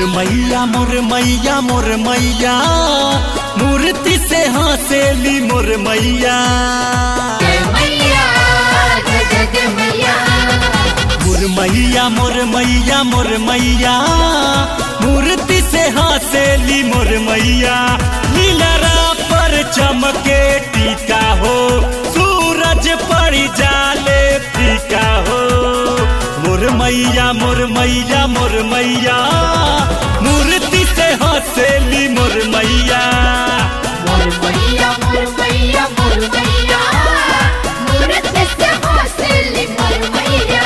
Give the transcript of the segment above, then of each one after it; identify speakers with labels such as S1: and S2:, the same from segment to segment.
S1: मैया मोर मैया मोर मैया मूर्ति से हंसेली मोर मैया
S2: जय मैया जय जय जय मैया
S1: मोर मैया मोर मैया मोर मैया मूर्ति से हंसेली मोर मैया नीलरा पर चमके टीका हो सूरज पड़ जाले फीका हो मोर मैया मोर मैया मोर मैया मूर्ति से हंसेली मोर मैया
S2: मोर मैया मोर मैया मोर मैया मूरत से हौसली मोर मैया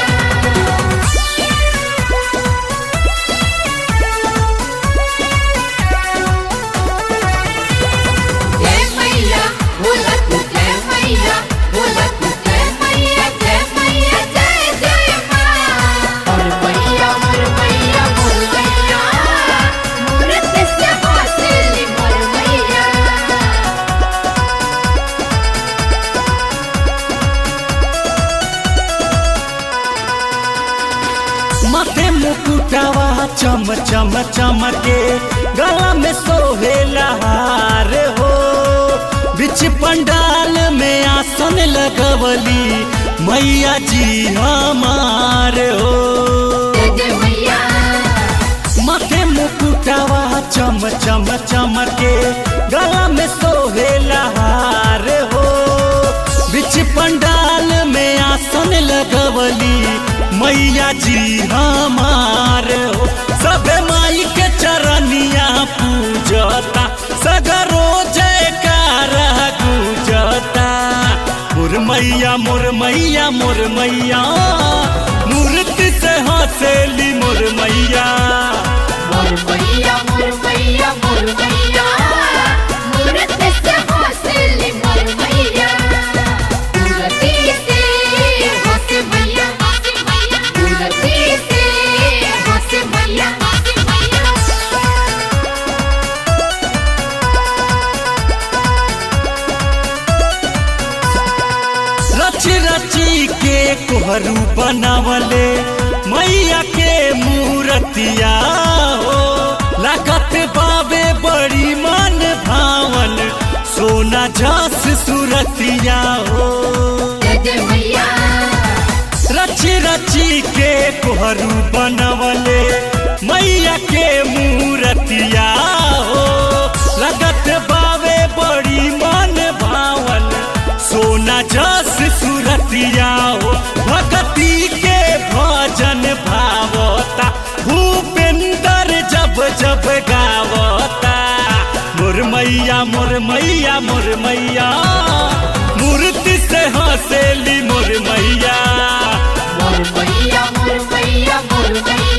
S2: जय मैया बोला तू जय मैया बोला तू जय मैया जय मैया जय जय माँ मोर मैया मोर मैया मोर मैया मूरत से हौसली मोर मैया
S1: माथे मुकुटावा चम चम चमके गला में सोहेला हार हो बिच पंडाल में आसन लगवली मैया जी हमार हो
S2: जय जय मैया
S1: माथे मुकुटावा चम चम चमके गला में सोहेला हार हो बिच पंडाल में आसन लगवली मैया जी हमार हो सब माई के चरनिया पूजता सगरो जयकार गुजता मोर मैया मोर मैया मोर मैया मूर्ति से हंसेली मोर मैया
S2: मोर मैया मोर मैया मोर मैया मूरत से हौसली मोर मैया मूरति से हंस मैया मूरति से हंस मैया
S1: रच रची के कोहरू बनावले मैया के मूर्तिया हो लागत बाबे बड़ी मन भावन सोना झस सुरतिया हो
S2: जय जय मैया
S1: रच रची के कोहरू बनवले मैया के मूर्तिया हो लगत बावे बड़ी मन भावन सोना जस सुरतिया हो भगती के भजन भावता भूपेंद्र जब जब गावता मोर मैया मोर मैया मोर मैया मूर्ति से हंसेली मोर मैया
S2: मोर मैया मोर मैया मोर मैया